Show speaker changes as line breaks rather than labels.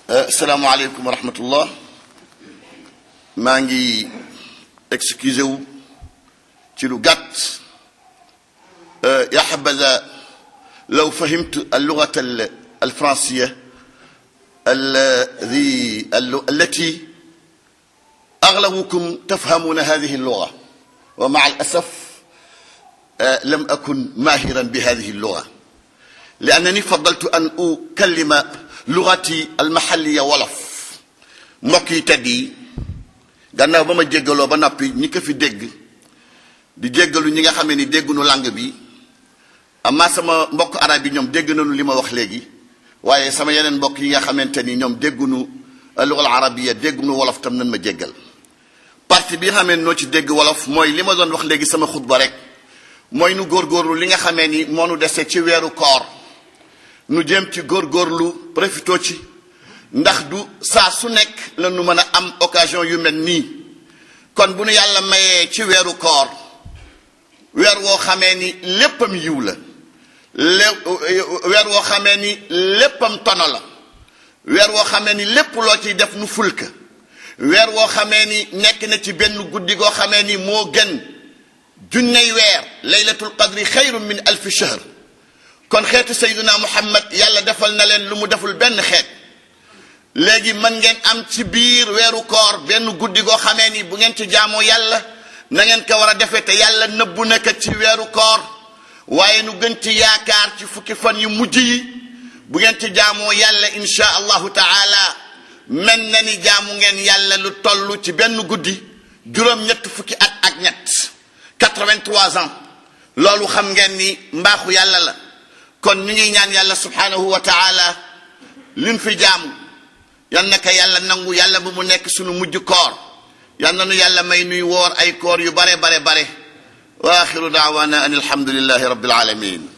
asalaamaaleykum wa rahmatullah maa ngi excusé wu ci lu gàtt ya xabaza law fahimtu allugata alfransiya الذي التي أغلبكم تفهمون هذه اللغة ومع الأسف لم أكن ماهرا بهذه اللغة لأنني فضلت أن أكلم لغتي المحلية ولف mbokk yi tedd yi gannaaw ba ma jéggaloo ba noppi ñi ko fi dégg di jéggalu ñi nga xamee ni déggunu langue bi amaa sama mbokk arab yi ñoom dégg nañu li ma wax léegi waaye sama yeneen mbokk yi nga xamante ni ñoom déggunu lugal arabiya déggunu wolof tam nañ ma jéggal partie bi nga xamee noo ci dégg wolof mooy li ma doon wax léegi sama xutba rek mooy nu góorgóorlu li nga xamee ni moo nu dese ci weeru koor nu jëm ci góorgóorlu profito ci ndax du saa su nekk la nu mën a am occasion yu mel nii kon bu nu yàlla mayee ci weeru koor weer woo xamee ni léppam yiw la lé weer woo xamee ni léppam tono la weer woo xamee ni lépp loo ciy def nu fulka weer woo xamee ni nekk na ci benn guddi goo xamee ni moo gën junney weer laylatul qadri xayru min alfi shahr kon xeetu sayduna muhammad yàlla defal na leen lu mu deful benn xeet léegi mën ngeen am ci biir weeru koor benn guddi goo xamee ni bu ngeen ci jaamoo yàlla na ngeen ko war a defee te yàlla nëbbu na ko ci weeru koor waaye nu gën ci yaakaar ci fukki fan yu mujj yi bu ngeen ci jaamoo yàlla insha allahu taala mel na ni jaamu ngeen yàlla lu toll ci benn guddi juróom-ñett fukki at ak ñett 83 ans loolu xam ngeen ni mbaaxu yàlla la kon ñu ngi ñaan yàlla subhanahu wa taala liñ fi jaamu yal na ko yàlla nangu yàlla bu mu nekk sunu mujj koor yal na nu yàlla may nuy woor ay koor yu bare bare bare wa axiru daawana an alhamdulillahi rabbil alamin